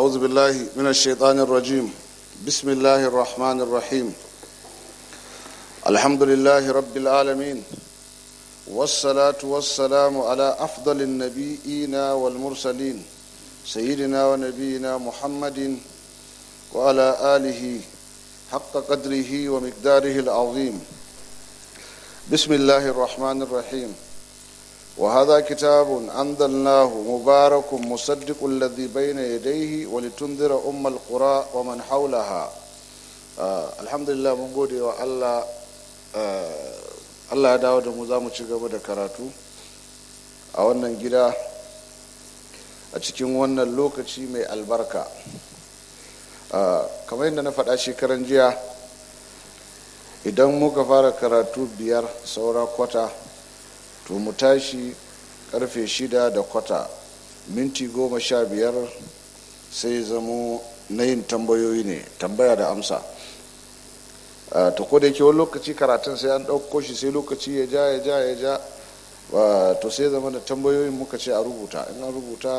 أعوذ بالله من الشيطان الرجيم بسم الله الرحمن الرحيم الحمد لله رب العالمين والصلاة والسلام على أفضل النبيين والمرسلين سيدنا ونبينا محمد وعلى آله حق قدره ومقداره العظيم بسم الله الرحمن الرحيم وهذا كتاب أنزلناه مبارك مصدق الذي بين يديه ولتنذر أم القرى ومن حولها آه الحمد لله من gode wa Allah Allah ya dawo da mu za mu ci gaba da karatu a wannan gida a cikin wannan lokaci mai albarka kamar yadda na faɗa shekaran jiya idan muka fara karatu biyar saura kwata to mu tashi karfe shida da kwata minti goma sha biyar sai zamo na yin tambayoyi ne tambaya da amsa ta koda yake wani lokaci karatun sai an ɗauko shi sai lokaci ya ja ya ja ya ja to sai zama da tambayoyin muka ce a rubuta in an rubuta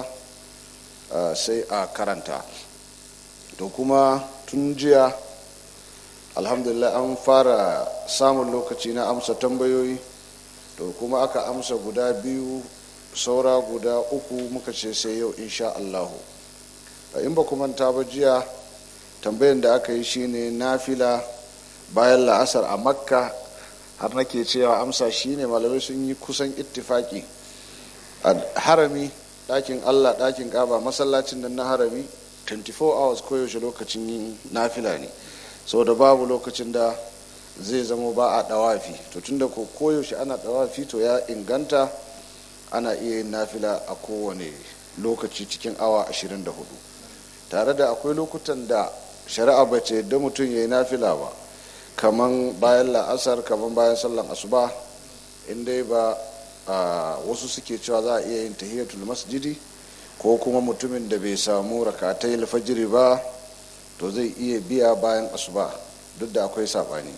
sai a karanta to kuma tun jiya alhamdulillah an fara samun lokaci na amsa tambayoyi to kuma aka amsa guda biyu saura guda uku muka ce sai yau insha Allahu in ba manta ba jiya tambayan da aka yi shine nafila bayan la'asar a makka har nake cewa amsa shine malamai sun yi kusan ittifaki a harami ɗakin allah ɗakin ƙaba masallacin da na harami 24 hours koyaushe lokacin yin nafila ne da babu lokacin da zai zama ba a dawafi to tunda ko koyaushe ana dawafi to ya inganta ana iya yin nafila a kowane lokaci cikin awa 24 tare da akwai lokutan da shari'a ba ce yadda mutum ya yi nafila ba kaman bayan la'asar kaman bayan sallan asuba inda ba wasu suke cewa za a iya yin tahiyatul masjidi ko kuma mutumin da bai samu rakatai alfajiri ba to zai iya biya bayan asuba duk da akwai saɓani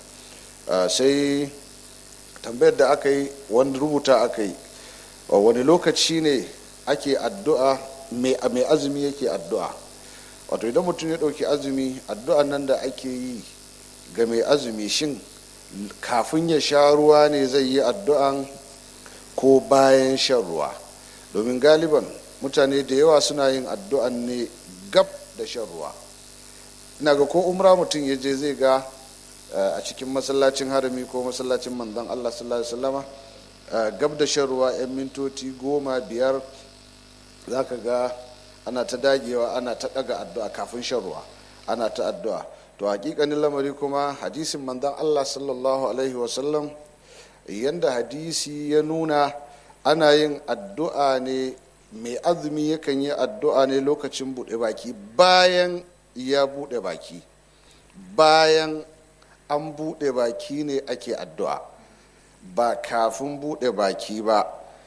sai tambayar da aka yi wani rubuta aka yi wani lokaci ne ake addu'a mai azumi yake addu'a wato idan mutum ya ɗauki azumi addu'an nan da ake yi ga mai azumi shin kafin ya sha ruwa ne zai yi addu'an ko bayan shan ruwa domin galiban mutane da yawa suna yin addu'an ne gab da shan ruwa ina ga ko umra mutum ya je zai ga a cikin masallacin harami ko masallacin manzon Allah sallallahu alaihi wasallama gab da shan ruwa 'yan mintoci goma biyar za ka ga ana ta dagewa ana ta daga addu'a kafin shan ruwa ana ta addu'a to hakikanin lamari kuma hadisin manzon Allah sallallahu alaihi wasallam yanda hadisi ya nuna ana yin addu'a ne mai azumi yakan yi addu'a ne lokacin buɗe baki bayan ya buɗe baki bayan an buɗe baki ne ake addu'a ba kafin buɗe baki ba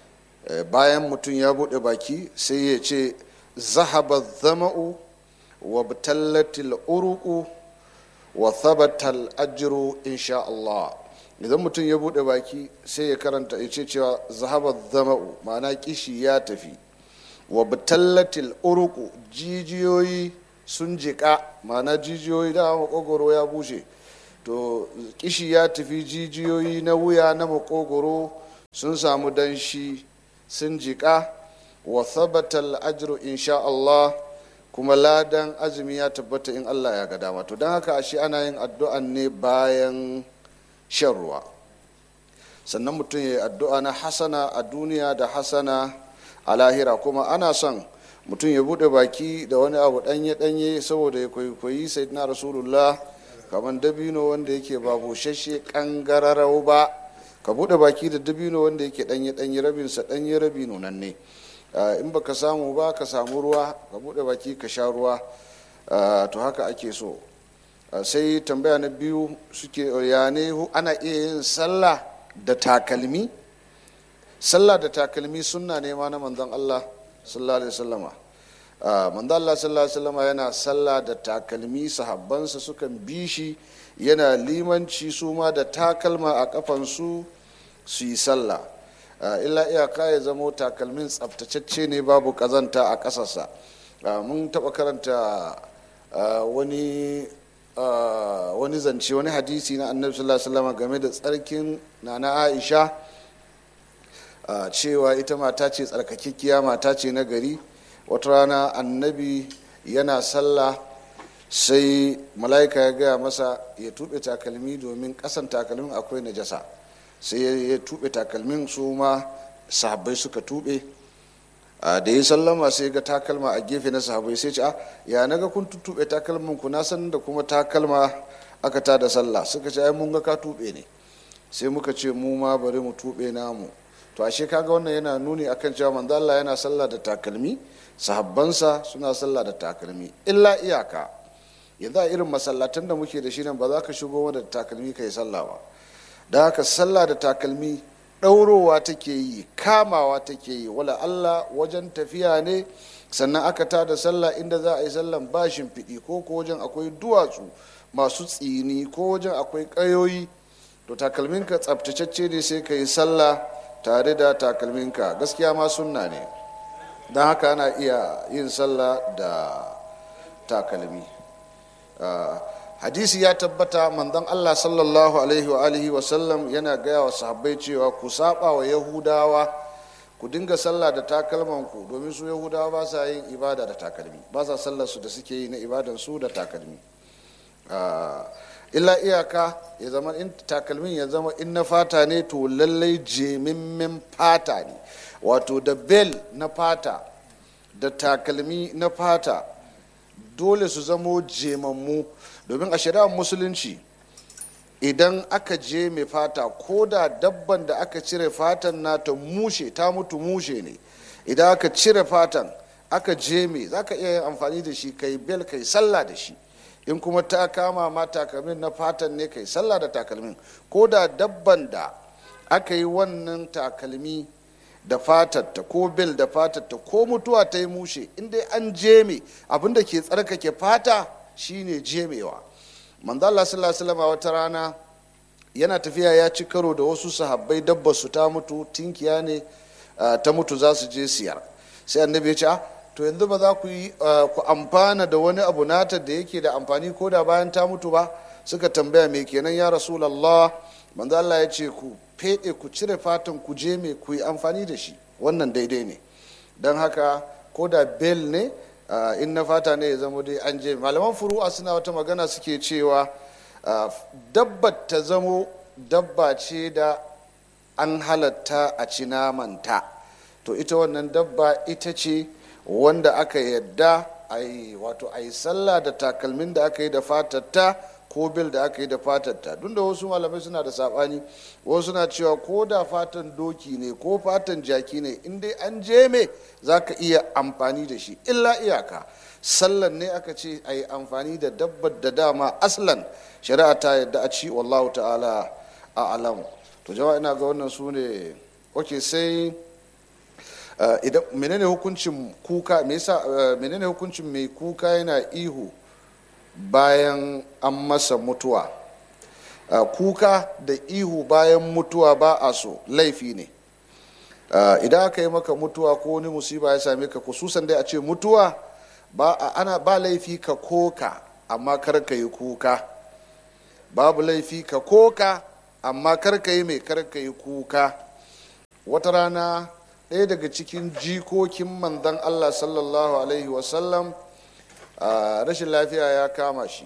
bayan mutum ya buɗe baki sai ya ce zahaba zama'u wa tallatil uruku wa thabatal ajiru insha Allah idan mutum ya buɗe baki sai ya karanta ya ce cewa zahaba zama'u ma'ana kishi ya tafi wa tallatil uruku jijiyoyi sun jiƙa ma'ana jijiyoyi da makogoro ya bushe to kishi ya tafi jijiyoyi na wuya na makogoro sun samu danshi sun jiƙa wa thabatal ajru insha Allah kuma ladan azumi ya tabbata in Allah ya ga dama to don haka ashe ana yin addu'an ne bayan shan ruwa sannan mutum ya yi addu'a na hasana a duniya da hasana a lahira kuma ana son mutum ya bude baki da wani abu danye-danye saboda ya kwaikwayi sayyidina rasulullah kamar dabino wanda yake ba bushashe kangararau ba ka bude baki da dabino wanda yake danye-danye rabinsa danye rabi nunan ne in baka samu ba ka samu ruwa ka bude baki ka sha ruwa to haka ake so sai tambaya na biyu suke ya ne ana iya yin sallah da takalmi sallah da takalmi sunna ne ma na manzon Allah sallallahu alaihi wasallama manzon Allah sallallahu alaihi wasallama yana sallah da takalmi sahabbansa sukan bi shi yana limanci su ma da takalma a kafansu su yi sallah illa iyaka ya zamo takalmin tsaftatacce ne babu kazanta a ƙasarsa mun taɓa karanta wani wani zance wani hadisi na annabi sallallahu alaihi wasallam game da tsarkin nana aisha cewa ita mata ce tsarkakekkiya mata ce na gari wata rana annabi yana sallah sai mala'ika ya gaya masa ya tuɓe takalmi domin ƙasan takalmin akwai najasa sai ya tuɓe takalmin su ma sahabbai suka tuɓe da ya sallama sai ga takalma a gefe na sahabbai sai ce a ya naga kun tuɓe takalmin ku na san da kuma takalma aka ta da sallah suka ce ai mun ga ka tuɓe ne sai muka ce mu ma bari mu tuɓe namu to ashe kaga wannan yana nuni akan cewa manzo Allah yana sallah da takalmi sahabbansa suna sallah da takalmi illa iyaka yanzu a irin masallatan da muke da shi nan ba za ka shigo da takalmi ka yi sallah ba da haka sallah da takalmi ɗaurowa take yi kamawa take yi wala Allah wajen tafiya ne sannan aka ta da sallah inda za a yi sallan bashin fiɗi ko ko wajen akwai duwatsu masu tsini ko wajen akwai ƙayoyi to takalminka tsabtacecce ne sai ka yi sallah tare da takalminka gaskiya ma sunna ne don haka ana iya yin sallah da takalmi hadisi ya tabbata manzon allah sallallahu alaihi wa alihi wa sallam yana gaya wa sahabbai cewa ku saba wa yahudawa ku dinga sallah da takalmanku domin su yahudawa ba sa yin ibada da takalmi ba sa sallar su da suke yi na ibadan su da takalmi illa iyaka ya zama in takalmin ya zama in na fata ne to lallai jemimmin fata ne wato da bel na fata da takalmi na fata dole su zamo jemammu domin a shari'ar musulunci idan aka je mai fata ko da dabban da aka cire fatan nata mushe ta mutu mushe ne idan aka cire fatan aka je mai za ka iya yin amfani da shi kai bel kai sallah da shi in kuma ta kama ma takalmin na fatan ne kai sallah da takalmin ko da dabban da aka yi wannan takalmi da fatatta ko bil da fatatta ko mutuwa ta yi mushe inda an jeme abinda ke tsarkake fata shine jemewa manzo Allah sallallahu alaihi wata rana yana tafiya ya ci karo da wasu sahabbai dabbar su ta mutu tinkiya ne ta mutu za su je siyar sai annabi ya ce to yanzu ba za ku yi ku amfana da wani abu nata da yake da amfani ko da bayan ta mutu ba suka tambaya me kenan ya rasulullah manzo Allah ya ce ku fede ku cire fatan ku je me ku yi amfani da shi wannan daidai ne don haka ko da bel ne in na fata ne ya zama dai an je malaman furu'a suna wata magana suke cewa dabbar ta zamo dabba ce da an halatta a ci namanta to ita wannan dabba ita ce wanda aka yadda a yi wato a yi sallah da takalmin da aka yi da fatatta ko bil da aka yi da fatatta duk da wasu malamai suna da sabani wasu suna cewa ko da fatan doki ne ko fatan jaki ne in dai an je me za ka iya amfani da shi illa iyaka sallan ne aka ce a yi amfani da dabbar da dama aslan shari'a ta yadda a ci wallahu ta'ala a alamu to jama'a ina ga wannan su ne ok sai idan menene hukuncin kuka me yasa menene hukuncin mai kuka yana ihu bayan an masa mutuwa kuka da ihu bayan mutuwa ba a so laifi ne idan aka yi maka mutuwa ko wani musiba ya same ka kususan dai a ce mutuwa ba ana ba laifi ka koka amma kar ka yi kuka babu laifi ka koka amma kar ka yi mai kar ka yi kuka wata rana ɗaya daga cikin jikokin manzon allah sallallahu alaihi wasallam rashin lafiya ya kama shi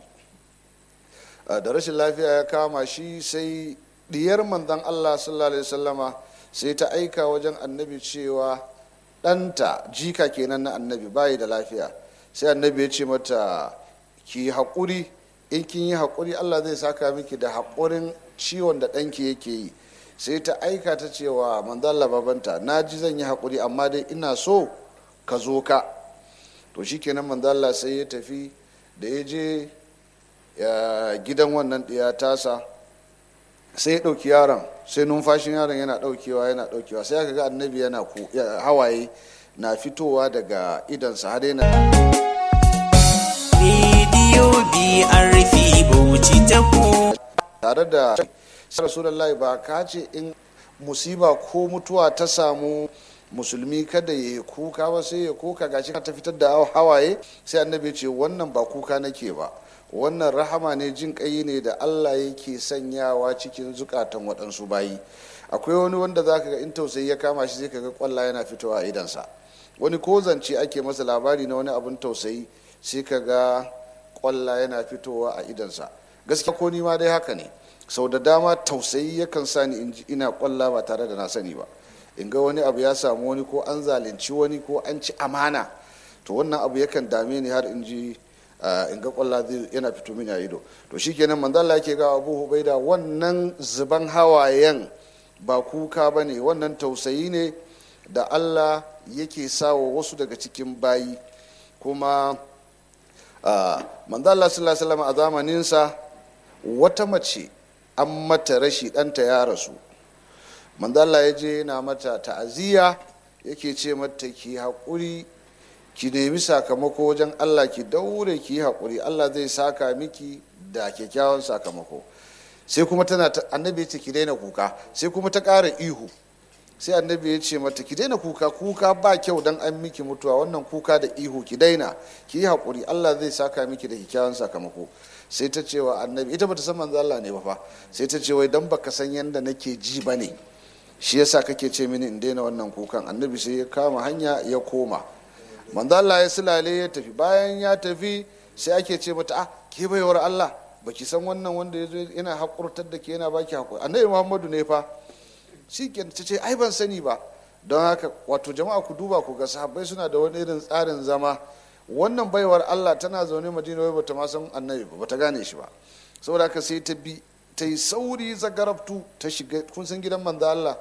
da rashin lafiya ya kama shi sai diyar manzon allah sallallahu alaihi wasallama sai ta aika wajen annabi cewa ɗanta jika kenan na annabi bayi da lafiya sai annabi ya ce mata ki haƙuri in kin yi haƙuri allah zai saka miki da haƙurin ciwon da ɗanki yake yi sai ta aika ta cewa manzalla babanta na ji zan yi haƙuri amma dai ina so ka zo ka to shi kenan manzalla sai ya tafi da ya je gidan wannan ɗiya tasa sai ya ɗauki yaron sai numfashin yaron yana ɗaukewa yana ɗaukewa sai aka ga annabi yana hawaye na fitowa daga idansa har yana rediyo brp bauchi ta ku tare da rasulullahi ba ka ce in musiba ko mutuwa ta samu musulmi kada ya yi kuka ba sai ya kuka gashi ka ta fitar da hawaye sai annabi ce wannan ba kuka nake ba wannan rahama ne jin kai ne da allah yake sanyawa cikin zukatan waɗansu bayi akwai wani wanda za ka ga in tausayi ya kama shi sai ka ga kwalla yana fitowa a idansa wani ko zance ake masa labari na wani abin tausayi sai ka ga kwalla yana fitowa a idansa gaskiya ko ni ma dai haka ne sau da dama tausayi yakan sa ni in ji ina kwalla ba tare da na sani ba in ga wani abu ya samu wani ko an zalunci wani ko an ci amana to wannan abu yakan dame ni har in ji in ga kwalla yana fito mini a ido to shikenan manzo Allah yake ga Abu Hubaida wannan zuban hawayen ba kuka bane wannan tausayi ne da Allah yake sawa wasu daga cikin bayi kuma manzo Allah sallallahu alaihi wasallam a zamaninsa wata mace an mata rashi ɗanta ya rasu manzala ya je na mata ta'aziyya yake ce mata ki haƙuri ki nemi sakamako wajen allah ki daure ki yi haƙuri allah zai saka miki da kyakkyawan sakamako sai kuma tana annabi ya ce ki daina kuka sai kuma ta ƙara ihu sai annabi ya ce mata ki daina kuka kuka ba kyau dan an miki mutuwa wannan kuka da ihu ki daina ki yi haƙuri allah zai saka miki da kyakkyawan sakamako sai ta cewa annabi ita bata san manzo Allah ne ba fa sai ta ce wai dan baka san yanda nake ji bane shi yasa kake ce mini in daina wannan kukan annabi sai ya kama hanya ya koma manzo Allah ya sulale ya tafi bayan ya tafi sai ake ce mata ah ke baiwar Allah baki san wannan wanda ya zo yana hakurtar da ke yana baki hakuri annabi Muhammadu ne fa shi ke ta ce ai ban sani ba don haka wato jama'a ku duba ku ga sahabbai suna da wani irin tsarin zama wannan baiwar Allah tana zaune madina wai bata ma san annabi ba bata gane shi ba saboda haka sai ta bi ta yi sauri zagarabtu ta shiga kun san gidan manzo Allah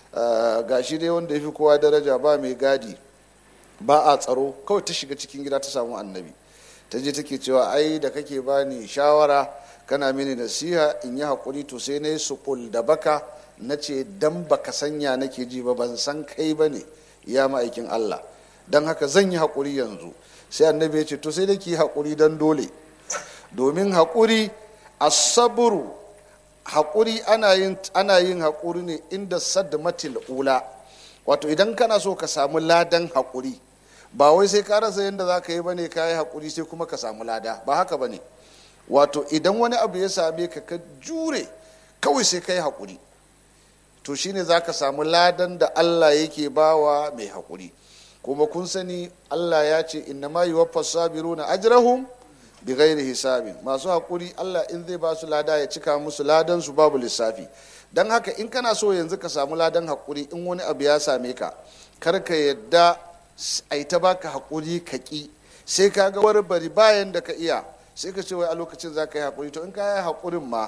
ga shi dai wanda ya fi kowa daraja ba mai gadi ba a tsaro kawai ta shiga cikin gida ta samu annabi ta je take cewa ai da kake bani shawara kana mini nasiha in yi haƙuri to sai na yi suƙul da baka na ce dan baka sanya nake ji ba ban san kai ba ne ya ma'aikin Allah don haka zan yi haƙuri yanzu sai annabi ya ce to sai da ki haƙuri don dole domin haƙuri asaburu haƙuri ana yin ana yin haƙuri ne inda sadmatil ula wato idan kana so ka samu ladan haƙuri ba wai sai ka rasa yadda za ka yi bane ka yi haƙuri sai kuma ka samu lada ba haka bane wato idan wani abu ya same ka ka jure kawai sai ka yi haƙuri to shine za ka samu ladan da allah yake bawa mai haƙuri kuma kun sani Allah ya ce inna ma yuwaffa sabiruna ajrahum bi ghairi hisabin masu hakuri Allah in zai ba su lada ya cika musu ladan su babu lissafi dan haka in kana so yanzu ka samu ladan hakuri in wani abu ya same ka kar ka yadda ai ta baka hakuri ka ki sai ka ga wani bari bayan da ka iya sai ka ce wai a lokacin za ka yi hakuri to in ka yi hakurin ma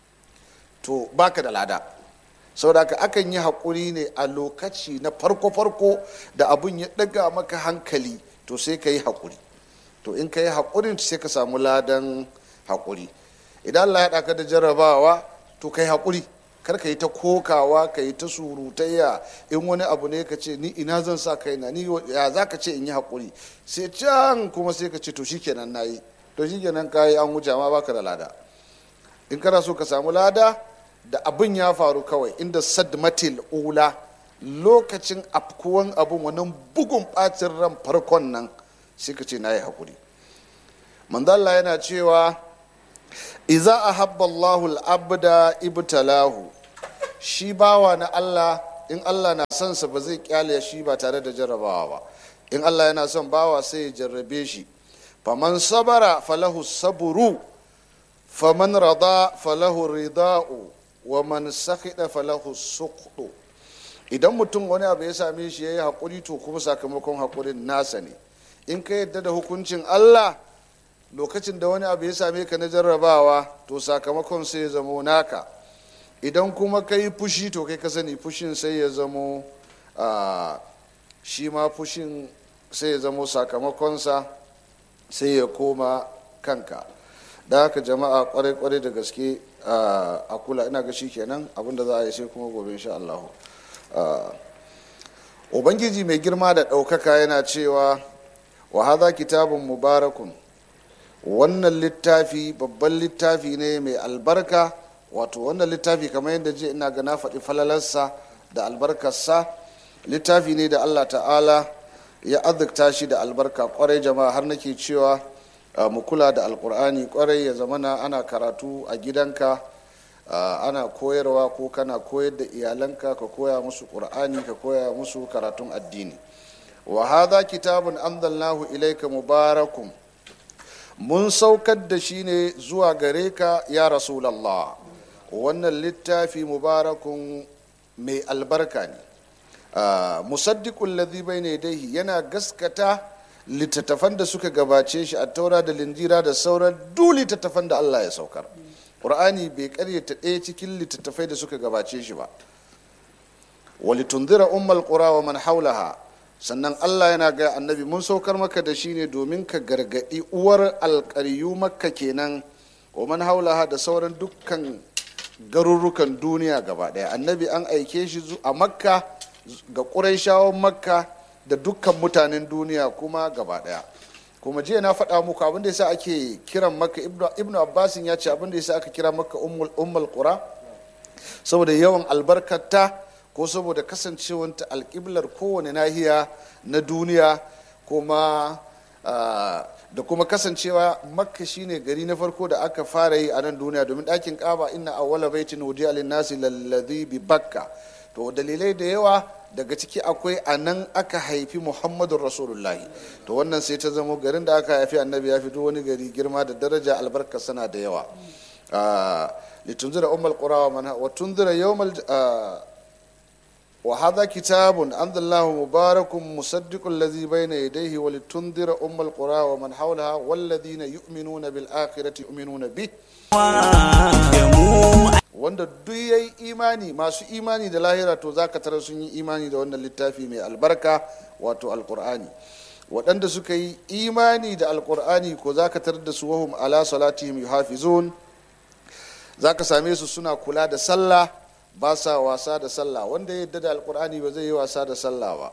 to baka da lada saboda akan yi haƙuri ne a lokaci na farko-farko da abun ya ɗaga maka hankali to sai ka yi haƙuri to in ka yi haƙurin sai ka samu ladan haƙuri idan Allah ya ɗaka da jarrabawa to ka yi haƙuri kar ka yi ta kokawa ka yi ta surutayya in wani abu ne ka ce ni ina zan sa kaina ni ya za ka ce in yi haƙuri sai can kuma sai ka ce to shikenan na yi to shikenan ka yi an wuce ma baka da lada in kana so ka samu lada da abin ya faru kawai inda sadmatil ula lokacin afkuwan abin wannan bugun bacin ran farkon nan sai ka ce na yi haƙuri manzalla yana cewa iza a Allahu al'abda ibtalahu shi bawa na Allah in Allah na son sa ba zai kyale shi ba tare da jarrabawa ba in Allah yana son bawa sai ya jarrabe shi faman sabara falahu saburu faman rada falahu rida'u wa man sakhida falahu suqdu idan mutum wani abu ya same shi yayi hakuri to kuma sakamakon hakurin nasa ne in ka yadda da hukuncin Allah lokacin da wani abu ya same ka na jarrabawa to sakamakon sai ya zamo naka idan kuma ka yi fushi to kai ka sani fushin sai ya zamo shi ma fushin sai ya zamo sakamakonsa sai ya koma kanka da haka jama'a kwarai-kwarai da gaske a kula ina ga shi kenan abinda za a yi sai kuma gobe insha Allah ubangiji mai girma da ɗaukaka yana cewa wa haza kitabun mubarakun wannan littafi babban littafi ne mai albarka wato wannan littafi kamar yadda je ina ga na faɗi falalarsa da albarkarsa littafi ne da allah ta'ala ya azurta shi da albarka kwarai jama'a har nake cewa mu kula da alkur'ani kwarai ya zamana ana karatu a gidanka ana koyarwa ko kana koyar da iyalanka ka koya musu ƙur'ani ka koya musu karatun addini wa hadha kitabun anzalnahu ilayka mubarakun mun saukar da shi ne zuwa gare ka ya rasulallah wannan littafi mubarakun mai albarka ne musaddiqul ladhi bayna yadayhi yana gaskata littattafan da suka gabace shi a taura da linjira da sauran duk littattafan da Allah ya saukar qur'ani bai karyata ɗaya cikin littattafai da suka gabace shi ba walitunzira ummal qura wa man haulaha sannan Allah yana ga annabi mun saukar maka da shi ne domin ka gargadi uwar alƙaryu makka kenan wa man haulaha da sauran dukkan garurrukan duniya gaba ɗaya annabi an aike shi a makka ga ƙurayshawan makka da dukkan mutanen duniya kuma gaba ɗaya kuma jiya na faɗa muku abin da yasa ake kiran makka ibnu abbasin ya ce abin da yasa aka kira makka ummul qura saboda yawan albarkata ko saboda kasancewanta alƙiblar kowane nahiya na duniya kuma da kuma kasancewa makka shine gari na farko da aka fara yi a nan duniya domin ɗakin ƙaba inna awwala baitin wudi'a lin-nasi lalladhi bi bakka to dalilai da yawa daga ciki akwai a nan aka haifi muhammadun rasulullahi to wannan sai ta zama garin da aka haifi annabi ya fito wani gari girma da daraja albarka sana da yawa litunzira ummal qura wa man wa tunzira yawmal wa hadha kitabun anzalallahu mubarakun musaddiqul ladhi bayna yadayhi wa litunzira ummal qura wa man hawlaha wal ladhina yu'minuna bil akhirati yu'minuna bih wanda duk ya yi imani masu imani da lahira to za ka tara sun yi imani da wannan littafi mai albarka wato alkur'ani waɗanda suka yi imani da alkur'ani ko za ka tarar da su wahum ala salatihim yuhafizun za ka same su suna kula da sallah ba sa wasa da sallah wanda ya yadda da alkur'ani ba zai yi wasa da sallah ba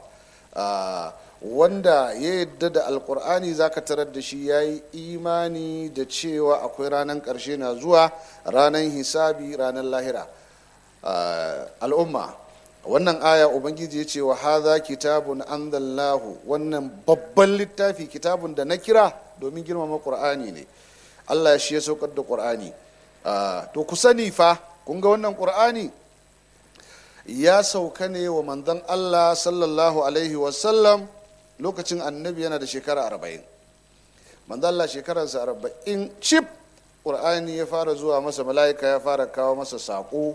wanda ya yadda da alkur'ani za ka tarar da shi ya yi imani da cewa akwai ranar ƙarshe na zuwa ranar hisabi ranar lahira al'umma wannan aya ubangiji ya ce wa haza kitabun anzallahu wannan babban littafi kitabun da na kira domin girmama ƙur'ani ne allah shi ya saukar da ƙur'ani to ku sani fa kun ga wannan ƙur'ani ya sauka ne wa manzon allah sallallahu alaihi wasallam lokacin annabi yana da shekara arba'in manzalla shekararsa arba'in cif ƙur'ani ya fara zuwa masa mala'ika ya fara kawo masa saƙo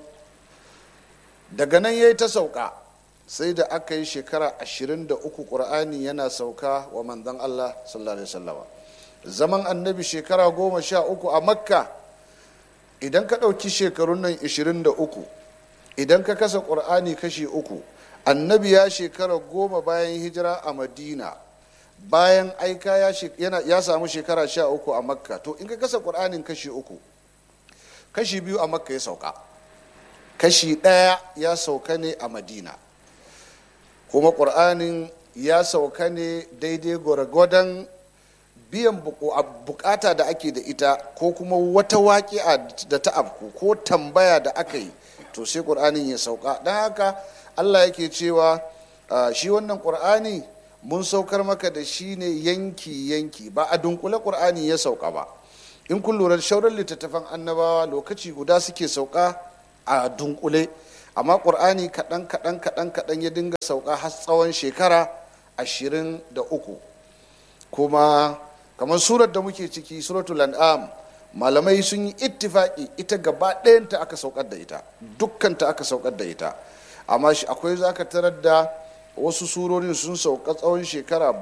daga nan ya yi ta sauka sai da aka yi shekara ashirin da uku ƙur'ani yana sauka wa manzon allah sallallahu alaihi wasallama zaman annabi shekara goma sha uku a makka idan ka ɗauki shekarun nan ashirin da uku idan ka kasa ƙur'ani kashi uku annabi ya shekara goma bayan hijira a madina bayan aika ya samu shekara sha uku a makka to in ka kasa ƙur'anin kashi uku kashi biyu a makka ya sauka kashi ɗaya ya sauka ne a madina kuma ƙur'anin ya sauka ne daidai gwargwadon biyan bukata da ake da ita ko kuma wata waƙi'a da ta afku ko tambaya da aka yi to sai ƙur'anin ya sauka don haka allah yake cewa shi wannan ƙur'ani mun saukar maka da shi ne yanki yanki ba a dunkule ƙur'ani ya sauka ba in kun lura shauran littattafan annabawa lokaci guda suke sauka a dunkule amma ƙur'ani kaɗan kaɗan kaɗan kaɗan ya dinga sauka har tsawon shekara ashirin da uku kuma kamar surar da muke ciki suratul an'am malamai sun yi ittifaki ita gaba ɗayanta aka saukar da ita dukkanta aka saukar da ita amma akwai zaka tarar da wasu surorin sun sauka tsawon shekara